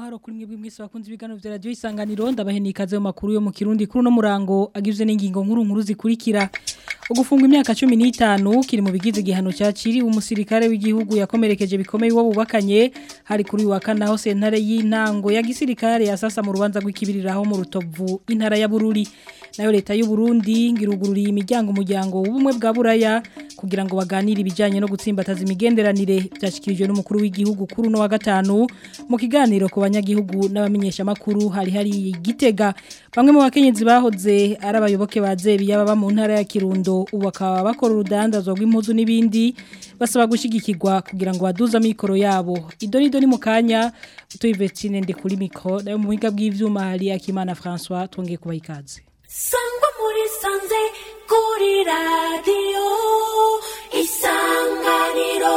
amahoro kuri mwebwe mwese bakunze ibiganiro vya radio isanganiro ndabaheni ikaze mu makuru yo mu Kirundi kuri no murango agizwe n'ingingo nkuru nkuru zikurikira ugufunga imyaka 15 kiri mu bigize igihano cyaciri umusirikare w'igihugu yakomerekeje bikomeye wo bubakanye hari kuri wa kana ho sentare y'intango ya gisirikare yasasa mu rubanza rw'ikibiriraho mu rutovu intara ya Bururi nayo leta y'u Burundi ngirugururiye imiryango umuryango w'ubumwe bwa Buraya kugira ngo baganire ibijanye no gutsimbataza imigenderanire byashikirijwe n'umukuru w'igihugu kuri no wa gatanu mu kiganiro ku banyagihugu n'abamenyesha makuru hari hari igitega bamwe mu bakenyezi bahoze ari abayoboke ba Zebi yaba mu ntara ya Kirundo ubu bakaba bakora urudandazwa rw'impuzu n'ibindi basaba gushigikirwa kugira ngo baduze amikoro yabo idoni doni mu kanya tuyivetsine ndi kuri mikro nayo mu biga bw'ivyuma hari Akimana François twongeye kuba ikaze sangwa muri sanze kuri radiyo isanganiro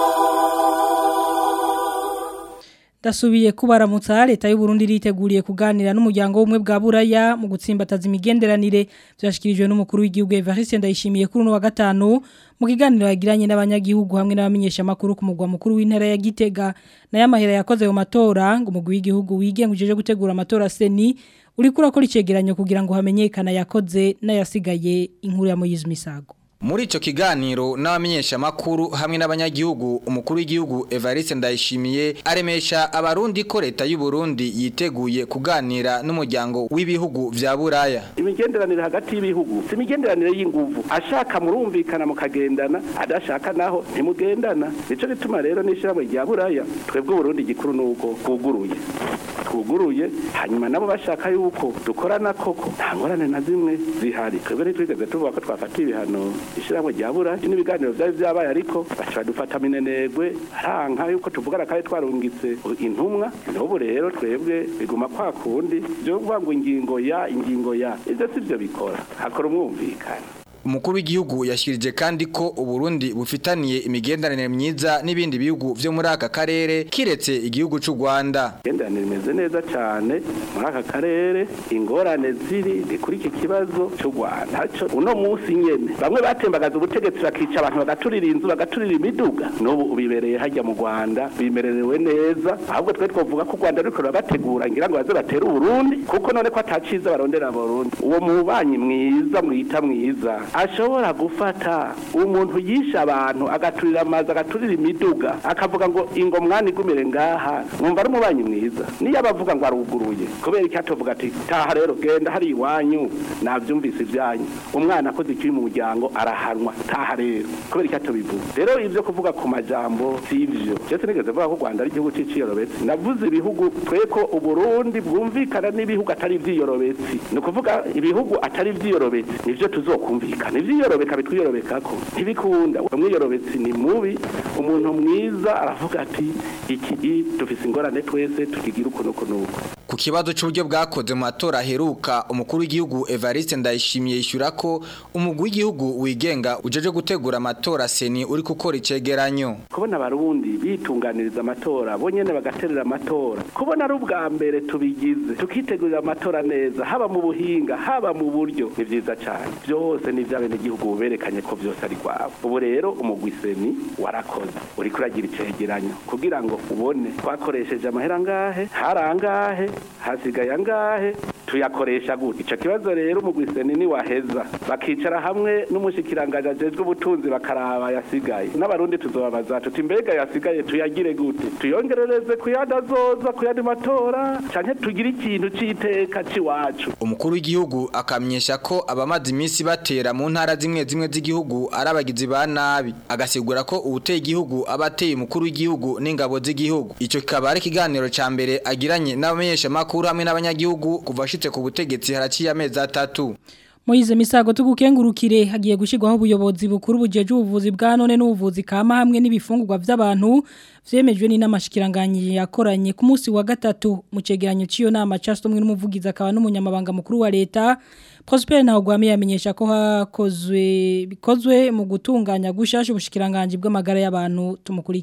Dasubiye kubaramutsa leta y'u Burundi riteguriye kuganira n'umuryango w'umwe bwa Buraya mu gutsimbataza imigenderanire byashikirijwe n'umukuru w'igihugu Evariste Ndayishimiye kuri no wa gatanu mu kiganiro yagiranye n'abanyagihugu hamwe n'abamenyesha makuru ku mugwa mukuru w'intara ya Gitega na yamahera yakoze mu matora ngo umugwi w'igihugu wigenguje gutegura amatora seni uri kurakora icegeranyo kugira ngo hamenyekana yakoze n'ayasigaye inkuru ya Moyiz Misago Muri ico kiganiro n'abamenyesha makuru hamwe n'abanyagihugu umukuru w'igihugu Evariste Ndayishimiye aremesha abarundi ko leta y'u Burundi yiteguye kuganira n'umuryango w'ibihugu vya Buraya. Imigenderanire hagati y'ibihugu si imigenderanire y'inguvu ashaka murumvikana mukagendana adashaka naho ntimugendana nico gituma rero n'ishyirahamwe rya Buraya twebwe Burundi gikuru nuko kuguruye twuguruye hanyuma nabo bashaka yuko dukorana koko nta ngorane na zimwe zihari twebwe ntitwigeze tuvuga ko twafata ibihano ishyirahamwe rya buraya n'ibiganiro byari byabaye ariko baca dufata minenegwe aranka yuko tuvugana kandi twarungitse intumwa n'ubu rero twebwe biguma kwa kundi byo kuvuga ngo ingingo ya ingingo ya ibyo si byo bikora hakora umwumvikana Umukuru w'igihugu yashirije kandi ko Uburundi bufitaniye imigenderanire myiza n'ibindi bihugu vyo muri aka karere kiretse igihugu c'u Rwanda. Imigenderanire imeze neza cyane muri aka karere ingorane ziri ni kuri iki kibazo c'u Rwanda. Haco uno munsi nyene bamwe batembagaza ubutegetsi bakica abantu bagaturira inzu bagaturira imiduga n'ubu ubibereye hajya mu Rwanda bimererewe neza ahubwo twe twovuga ko u Rwanda ruriko rurabategura ngira ngo baze batera Uburundi kuko none ko ataciza barondera Burundi uwo mubanyi mwiza mwita mwiza ashobora gufata umuntu yisha abantu agaturira amazi agaturira imiduga akavuga ngo ingo mwana igumire ngaha mwumva ari umubanyi mwiza niyo abavuga ngo aruguruye kubera icyo atovuga ati taha rero genda hari iwanyu nabyumvise ibyanyu umwana akoze ikibi mu muryango arahanwa taha rero kubera icyo atobivuga rero ibyo kuvuga ku majambo si ibyo cyose nigeze vuga ko u rwanda ari igihugu cy'iciyorobetsi navuze ibihugu twe ko uburundi bwumvikana n'ibihugu atari iby'iyorobetsi ni ukuvuga ibihugu atari iby'iyorobetsi nibyo tuzokumvikana ivyiyorobeka bitwiyorobeka ko ntibikunda umwiyorobetsi ni mubi umuntu mwiza aravuga ati iki dufise ingorane twese tukigira uko nuko nuko ku kibazo cy'uburyo bwakoze mu matora aheruka umukuru w'igihugu Evariste Ndayishimiye yishyura ko umugwi w'igihugu wigenga ujeje gutegura amatora seni uri gukora icegeranyo kubona abarundi bitunganiriza amatora bonyene bagaterera amatora kubona ari ubwa mbere tubigize tukitegurira amatora neza haba mu buhinga haba mu buryo ni vyiza cyane byose ni vya bene igihugu berekanye ko byose ari kwabo ubu rero umugwi seni warakoze uri kuragira icegeranyo kugira ngo ubone twakoresheje amahera ngahe harangahe hasigaye angahe tuyakoresha gute ico kibazo rero umugwi seni ni waheza bakicara hamwe n'umushikiranganje ajejwe ubutunzi bakaraba yasigaye n'abarundi tuzobabaza tuti mbega yasigaye tuyagire gute tuyongerereze kuyadazoza kuyandi matora canke tugire ikintu c'iteka c'iwacu umukuru w'igihugu akamyesha ko abamaze iminsi batera mu ntara zimwe zimwe z'igihugu ari abagizi ba nabi agasigura ko ubuteye igihugu abateye umukuru w'igihugu n'ingabo z'igihugu ico kikaba ari ikiganiro ca mbere agiranye n'abamenyesha makuru hamwe n'abanyagihugu kuva ashitse ku butegetsi haraciye amezi atatu Moize misago tugukengurukire hagiye gushirwaho ubuyobozi bukuru bujeje ubuvuzi bwa none n'ubuvuzi kama hamwe n'ibifungurwa by'abantu vyemejwe ni namashikiranganye yakoranye ku munsi wa gatatu mu cegeranyo ciyo nama castomwe n'umuvugizi akaba n'umunyamabanga mukuru wa leta Prosper Ntagwame yamenyesha ko hakozwe bikozwe mu gutunganya gushasha ubushikiranganje bw'amagara y'abantu tumukurikire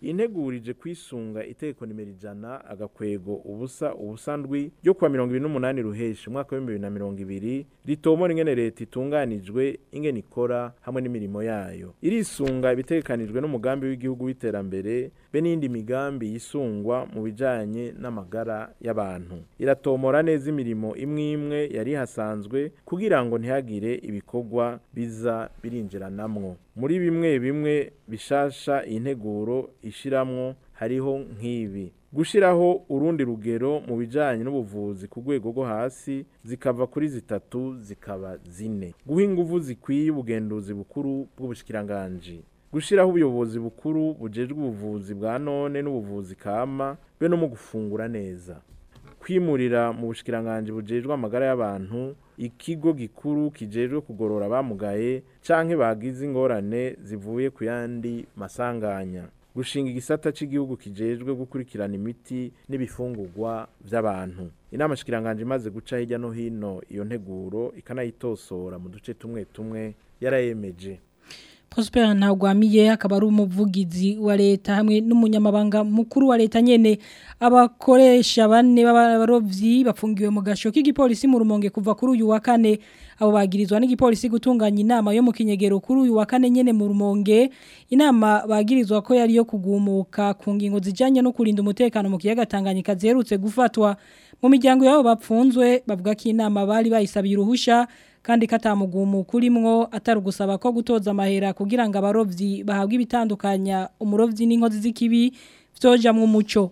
integurije kwisunga itegeko nimero ijana agakwego ubusa ubusa ndwi ryo kuwa mirongo ibiri n'umunani ruheshi umwaka w'ibihumbi bibiri na mirongo ibiri ritomora ingene leta itunganijwe ingene ikora hamwe n'imirimo yayo irisunga ibitegekanijwe n'umugambi w'igihugu w'iterambere be n'indi migambi yisungwa mu bijanye n'amagara y'abantu iratomora neza imirimo imwe imwe yari hasanzwe kugira ngo ntihagire ibikorwa biza birinjiranamwo muri bimwe bimwe bishasha iyi nteguro ishiramwo hariho nk'ibi gushiraho urundi rugero mu bijanye n'ubuvuzi ku rwego rwo hasi zikava kuri zitatu zikaba zine guha inguvu zikwiye ubugenduzi bukuru bw'ubushikiranganji gushiraho ubuyobozi bukuru bujejwe ubuvuzi bwa none n'ubuvuzi kama be no mu gufungura neza kwimurira mu bushikiranganje bujejwe amagara y'abantu ikigo gikuru kijejwe kugorora abamugaye canke bagize ingorane zivuye ku yandi masanganya gushinga igisata cy'igihugu kijejwe gukurikirana imiti n'ibifungurwa by'abantu inama shikiranganje imaze guca hirya no hino iyo nteguro ikanayitosora mu duce tumwe tumwe yarayemeje Prosper Ntagwamiye akaba ari umuvugizi wa leta hamwe n'umunyamabanga mukuru wa leta nyene abakoresha bane b'abarovyi bafungiwe mu gasho k'igipolisi mu rumonge kuva kuri uyu wa kane abo bagirizwa n'igipolisi gutunganya inama yo mu kinyegero kuri uyu wa kane nyene mu rumonge inama bagirizwa ko yari yo kugumuka ku ngingo zijanye no kurinda umutekano mu kiyaga Tanganyika ziherutse gufatwa mu miryango yabo bapfunzwe bavuga ko inama bari bayisabiye uruhusha kandi katamugumu kurimwo atari gusaba ko gutoza amahera kugira ngo abarovyi bahabwe ibitandukanya umurovyi n'inkozi z'ikibi vyoja mu muco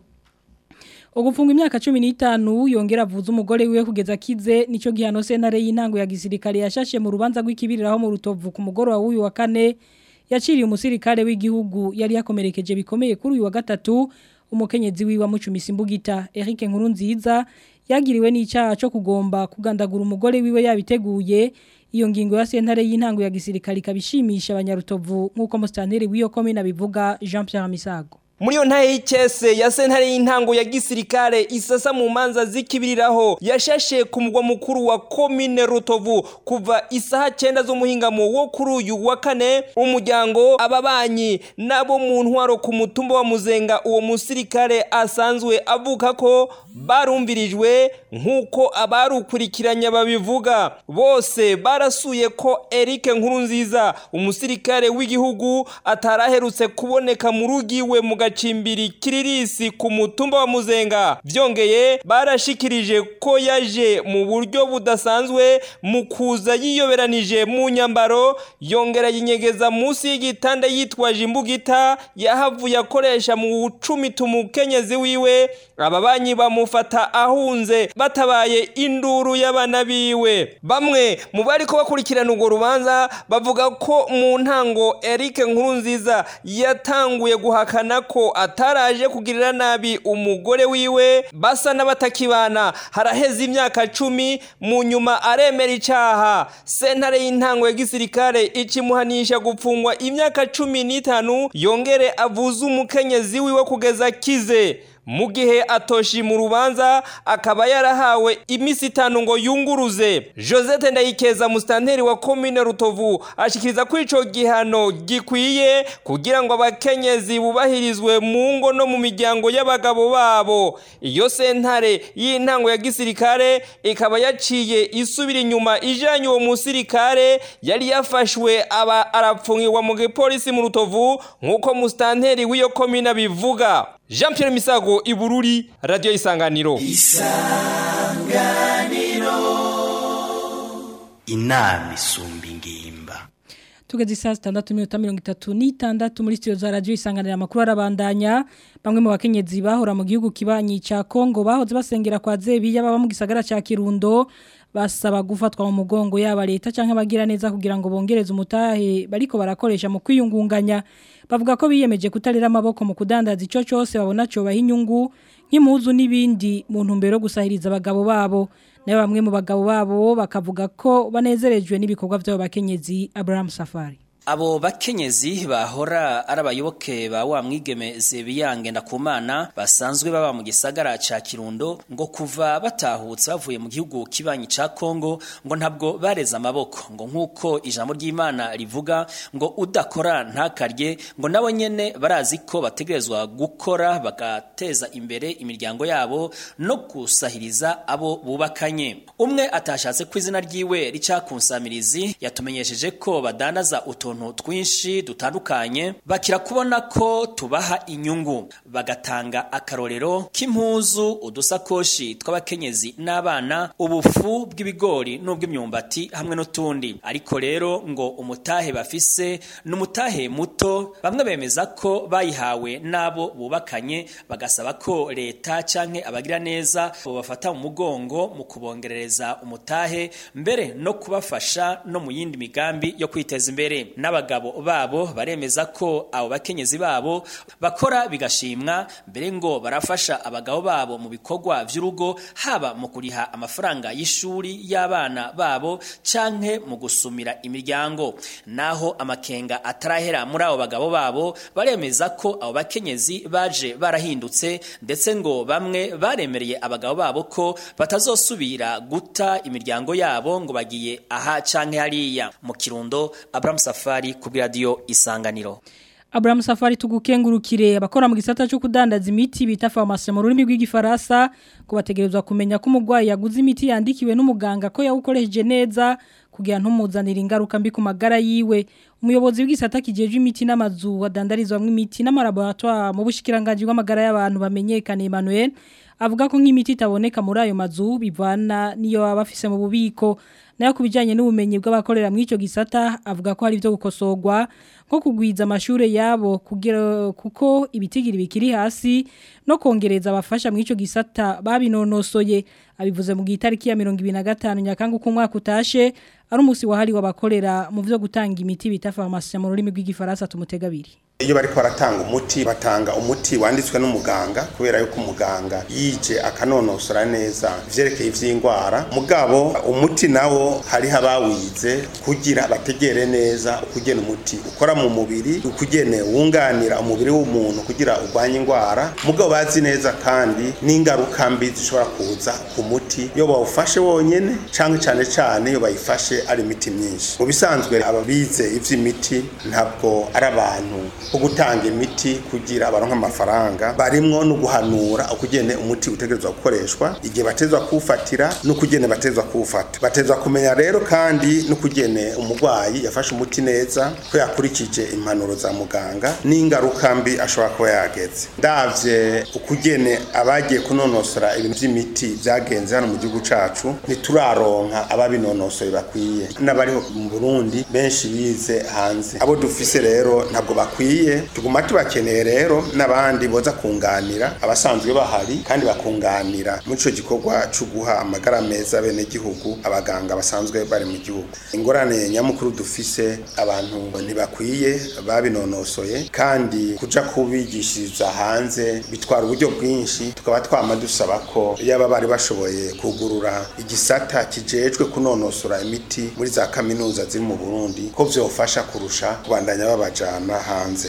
Ugufunga imyaka 15 yongera avuza umugore wiwe kugeza kize nico gihano sentare y'intango ya gisirikare yashashe mu rubanza rw'ikibiriraho mu rutovu ku mugoro wa uyu wa kane yaciriye umusirikare w'igihugu yari yakomerekeje bikomeye kuri uyu wa gatatu umukenyezi wiwe amucumisa imbugita Eric Nkurunziza yagiriwe n'icyaha cyo kugomba kugandagura umugore wiwe yabiteguye iyo ngingo ya sentare y'intango ya gisirikare kabishimisha abanyarutovu nk'uko mustanteri w'iyo komine abivuga Jean Pierre Misago muri iyo ntaye y'ikese ya sentare y'intango ya gisirikare isasa mu manza zikibiriraho yashashe ku mugwa mukuru wa komine rutovu kuva isaha cyenda z'umuhingamo wo kuri uyu wa kane umuryango ababanyi nabo mu ntwaro ku mutumba wa muzenga uwo musirikare asanzwe avuga ko barumvirijwe nk'uko abarukurikiranya babivuga bose barasuye ko Eric Nkurunziza umusirikare w'igihugu ataraherutse kuboneka mu rugiwe mu gacimbiri kiririsi ku mutumba wa muzenga byongeye barashikirije ko yaje mu buryo budasanzwe mu kuza yiyoberanije mu nyambaro yongera yinyegeza munsi y'igitanda yitwaje imbugita yahavuye akoresha mu gucumita umukenyezi wiwe ababanyi bamufata ahunze batabaye induru y'abana biwe bamwe mu bari ko bakurikirana urwo rubanza bavuga ko mu ntango Eric Nkurunziza yatanguye guhakana ko ataraje kugirira nabi umugore wiwe basa n'abatakibana haraheze imyaka cumi mu nyuma aremera icyaha sentare y'intango ya gisirikare ikimuhanisha gupfungwa imyaka cumi n'itanu yongere avuze umukenyezi wiwe kugeza kize mu gihe atoshi mu rubanza akaba yarahawe iminsi itanu ngo yunguruze josette ndayikeza musitanteri wa komine rutovu ashikiriza ko icyo gihano gikwiye kugira ngo abakenyezi bubahirizwe mu ngo no mu miryango y'abagabo babo iyo sentare y'intango ya gisirikare ikaba yaciye isubira inyuma ijyanye uwo musirikare yari yafashwe aba arapfungirwa mu gipolisi mu rutovu nk'uko musitanteri w'iyo komine abivuga jean Pierre misago ibururi radiyo isanganiro isanganiro inama isumba ingimba tugeze saa sitandatu minota mirongo itatu n'itandatu muri sitiyo za radiyo isanganira amakuru arabandanya bamwe mu bakenyezi bahora mu gihugu kibanyi cya kongo bahoze basengera kwa zebiya baba mu gisagara cya kirundo basaba gufatwa mu mugongo yaba leta cyangwa abagira neza kugira ngo bongereze umutahe bariko barakoresha mu kwiyungunganya bavuga ko biyemeje kutarira amaboko mu kudandaza icyo cyose babona cyo baha inyungu nk'impuzu n'ibindi mu ntumbero yo gusahiriza abagabo babo nayo bamwe mu bagabo babo bakavuga ko banezerejwe n'ibikorwa by'abo bakenyezi Abraham Safari Abo bakenyezi bahora ari abayoboke ba wa mwigeme Zebiyange ndakumana basanzwe baba mu gisagara ca Kirundo ngo kuva batahutse bavuye mu gihugu kibanyi ca Kongo ngo ntabwo bareza amaboko ngo nkuko ijambo ry'Imana rivuga ngo udakora ntakarye ngo nabo nyene barazi ko bategerezwa gukora bagateza imbere imiryango yabo no kusahiriza abo bubakanye umwe atashatse ko izina ryiwe rica kunsamirizi yatumenyesheje ko badandaza utuntu twinshi dutandukanye bakira kubona ko tubaha inyungu bagatanga akarorero k'impuzu udusakoshi tw'abakenyezi n'abana ubufu bw'ibigori n'ubw'imyumbati hamwe n'utundi ariko rero ngo umutahe bafise n'umutahe muto bamwe bemeza ko bayihawe n'abo bubakanye bagasaba ko leta canke abagira neza bobafata mu mugongo mu kubongerereza umutahe mbere no kubafasha no mu yindi migambi yo kwiteza imbere n'abagabo babo baremeza ko abo bakenyezi babo bakora bigashimwa mbere ngo barafasha abagabo babo mu bikorwa vy'urugo haba mu kuriha amafaranga y'ishuri y'abana babo canke mu gusumira imiryango naho amakenga atarahera muri abo bagabo babo baremeza ko abo bakenyezi baje barahindutse ndetse ngo bamwe baremereye abagabo babo ko batazosubira guta imiryango yabo ngo bagiye aha canke hariya mu kirundo Abraham Safari ku radio Isanganiro Abraham Safari tugukengurukire abakora mu gisata cyo kudandaza imiti bita pharmacie mu rurimi rw'igifaransa ko bategerezwa kumenya ko umugwayi yaguze imiti yandikiwe n'umuganga ko yawukoresheje neza kugira ntumuzanire ingaruka mbi ku magara yiwe umuyobozi w'igisata kijeje imiti n'amazu wadandarizwamo imiti n'amalaboratoire mu bushikiranganje bw'amagara y'abantu bamenyekana Emmanuel avuga ko nk'imiti itaboneka muri ayo mazu bivana niyo baba bafise mu bubiko nayo kubijanye n'ubumenyi bw'abakorera mu ico gisata avuga ko hari byo gukosorwa nko kugwiza amashure yabo kugira kuko ibitigiri bikiri hasi no kongereza abafasha mu ico gisata babinonosoye abivuze mu gitariki ya 2025 nyakanga ku mwaka utashe ari umusi wahari wabakorera mu byo gutanga imiti bita pharmacie mu rurimi rw'igifaransa tumutegabiri iyo bariko baratanga umuti batanga umuti wanditswe n'umuganga kubera yuko umuganga yije akanonosora neza ivyerekeye ivy'ingwara mugabo umuti nawo hariho abawize kugira bategere neza ukugena umuti ukora mu mubiri ukugene wunganira umubiri w'umuntu kugira urwanye ingwara mugabo bazi neza kandi n'ingaruka mbi zishobora kuza ku muti iyo bawufashe wonyene canke cane cane iyo bayifashe ari imiti myinshi mu bisanzwe ababize ivy'imiti ntabwo ari abantu ko gutanga imiti kugira baronke amafaranga barimwo no guhanura ukugene umuti utegerezwa gukoreshwa igihe batezwa kuwufatira n'ukugene batezwa kuwufata batezwa kumenya rero kandi n'ukugene umurwayi yafashe umuti neza ko yakurikije impanuro za muganga n'ingaruka mbi ashobora kuba yageze ndavye ukugene abagiye kunonosora ibintu vy'imiti vyagenze hano mu gihugu cacu ntituraronka ababinonosoye bakwiye n'abariho mu Burundi benshi bize hanze abo dufise rero ntabwo bakwiye tuguma tubakeneye rero n'abandi boza kunganira abasanzwe bahari kandi bakunganira muri ico gikorwa cyo guha amagara meza bene gihugu abaganga basanzwe bari mu gihugu ingorane nyamukuru dufise abantu ntibakwiye babinonosoye kandi kuja kubigishiriza hanze bitwara uburyo bwinshi tukaba twama dusaba ko yaba bari bashoboye kugurura igisata kijejwe kunonosora imiti muri za kaminuza ziri mu Burundi ko vyofasha kurusha kubandanya babajana hanze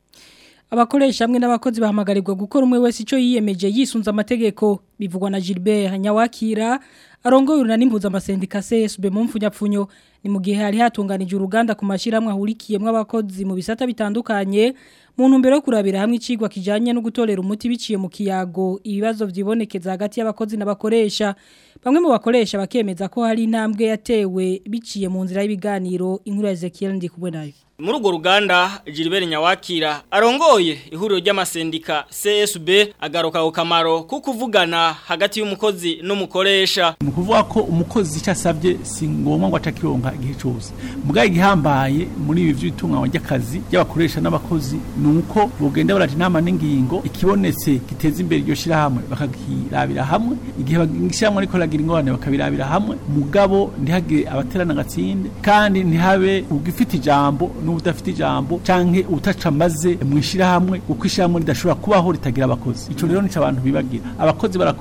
abakoresha hamwe n'abakozi bahamagarirwa gukora umwe wese icyo yiyemeje yisunze amategeko bivugwa na Gilbert Nyawakira arongoye urunani mpuzamasendika CSB mu mfunyapfunyo ni mu gihe hari hatunganije uruganda ku mashyirahamwe ahurikiyemo abakozi mu bisata bitandukanye mu ntumbero yo kurabira hamwe icigwa kijanye no gutorera umuti biciye mu kiyago ibibazo vyibonekeza hagati y'abakozi n'abakoresha bamwe mu bakoresha bakemeza ko hari intambwe yatewe biciye mu nzira y'ibiganiro inkuru ya Ezekiel ndi kubwe nayo muri urwo ruganda Gilbert Nyawakira arongoye ihuriro ry'amasendika CSB agaruka ku kamaro ko kuvugana hagati y'umukozi n'umukoresha ni ukuvuga ko umukozi icyo asabye si ngombwa ngo atakironka igihe cyose mugabo igihambaye muri ibi by'itunganywa ry'akazi ry'abakoresha n'abakozi ni uko bugenda barata inama n'ingingo ikibonetse giteza imbere iryo shyirahamwe bakakirabira hamwe igihe ishyirahamwe ariko ragira ingorane bakabirabira hamwe mugabo ntihagire abaterana agatsinde kandi ntihabe ugifite ijambo n'udafite ijambo canke utaca maze mu ishyirahamwe kuko ishyirahamwe ridashobora kubaho ritagira abakozi ico rero nico abantu bibagira abakozi barakora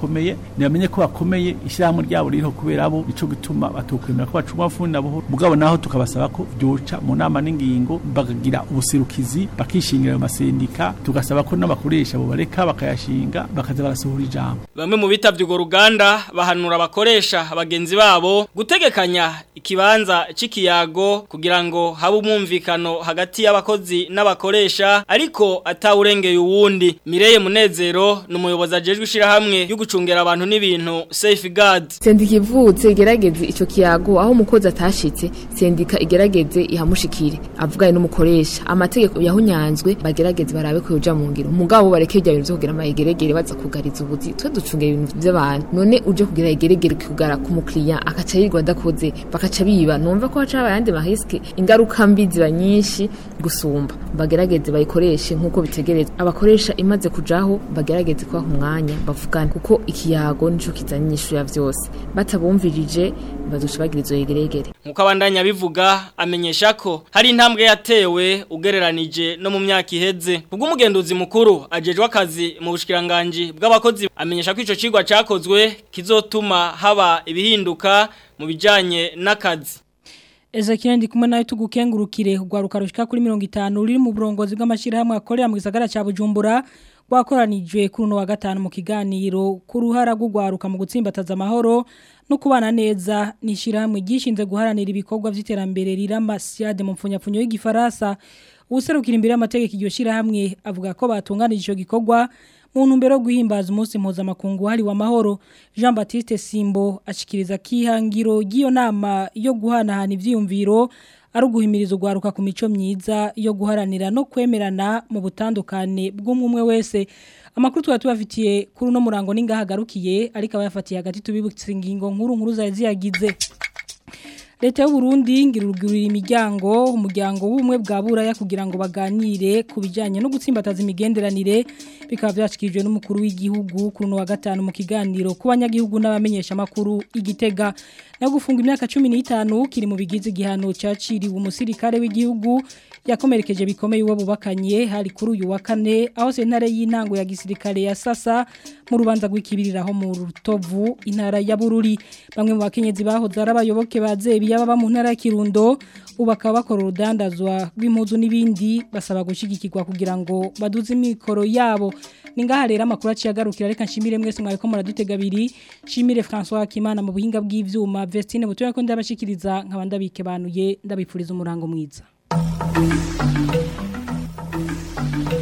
barakomeye ntibamenye ko bakomeye ishyirahamwe ryabo ririho kubera bo nico gituma batokwemera ko bacuma funi na buhoro mugabo naho tukabasaba ko byoca mu nama n'ingingo bakagira ubuserukizi bakishingira ayo masendika tugasaba ko n'abakoresha bo bareka bakayashinga bakaza barasohora ijambo Bamwe mu bitavye urwo ruganda bahanura abakoresha abagenzi babo gutegekanya ikibanza c'ikiyago kugira ngo habe umwumvikano hagati y'abakozi n'abakoresha ariko atawurengeye uwundi Mireye Munezero ni umuyobozi ajejwe ishirahamwe yo gucungera abantu n'ibintu Safeguard sendika ivutse igerageze ico kiyago aho umukozi atashitse sendika igerageze ihamushikire avuganye n'umukoresha amategeko yahunyanzwe bagerageze barabe ko yoja mu ngiro mugabo bareke ibyo bintu vyo kugira amayegeregere baza kugariza ubuzi twe ducungera ibintu vy'abantu none uje kugira igeregere kugara ku mukiriya akaca yirwa adakoze bakaca biba numva ko haca ayandi mahiske ingaruka mbi ziba nyinshi gusumba bagerageze bayikoreshe nk'uko bitegerezwa abakoresha imaze kujaho bagerageze kubaha umwanya bavugane kuko ikiyago nico kizanye inyishu ya vyose batabumvirije bazoca bagira izo yegeregere Nkuko abandanya bivuga amenyesha ko hari intambwe yatewe ugereranije no mu myaka iheze. Kubwo umugenduzi mukuru ajejwe akazi mu bushikiranganje bw'abakozi amenyesha ko ico cigwa cakozwe kizotuma haba ibihinduka mu bijanye n'akazi. Ezekiel ndi kumwe nawe tugukengurukire ugwaruka rushika kuri 50 ruri mu burongozi bw'amashirahamwe akorera mu gisagara ca Bujumbura rwakoranijwe kuri uno wa gatanu mu kiganiro ku ruhara rw'ugwaruka mu gutsimbataza amahoro no kubana neza nishirahamwe gishinze guharanira ibikorwa vy'iterambere riramba siade mu mfunyapfunyo y'igifaransa userukira imbere y'amategeko iryo shirahamwe avuga ko batunganije ico gikorwa mu ntumbero yo guhimbaza umunsi mpuzamakungu hari wa mahoro Jean Baptiste Simbo ashikiriza kihangiro giyo nama yo guhanahana ivyiyumviro ari uguhimiriza ugwaruka ku mico myiza yo guharanira no kwemerana mu butandukane bw'umwe wese amakuru tuba tubafitiye kuri uno murango n'ingahagarukiye ariko abayafatiye hagati tubibutse ingingo nkuru nkuru zari ziyagize Leta y'u Burundi ngirurugurira imiryango umuryango w'umwe bwa buraya kugira ngo baganire ku bijanye no gutsimbataza imigenderanire bikaba byashikirijwe n'umukuru w'igihugu kuri no wa gatanu mu kiganiro ku banyagihugu n'abamenyesha makuru igitega no gufunga imyaka 15 kiri mu bigize igihano cyaciriwe umusirikare w'igihugu yakomerekeje bikomeye uwo bubakanye hari kuri uyu wa kane aho sentare y'intango ya gisirikare ya sasa mu rubanza rw'ikibiriraho mu rutovu intara ya bururi bamwe mu bakenyezi bahoze ari abayoboke ba zebi yaba mu ntara ya kirundo ubu bakaba bakora urudandazwa rw'impuzu n'ibindi basaba gushyigikirwa kugira ngo baduze imikoro yabo ni ngaha rero amakuru aciye agarukira reka nshimire mwese mwari ko muradutega abiri nshimire francois kimana mu buhinga bw'ibyuma vestine butuye ko ndabashikiriza nkaba ndabikebanuye ndabifuriza umurango mwiza Thank you.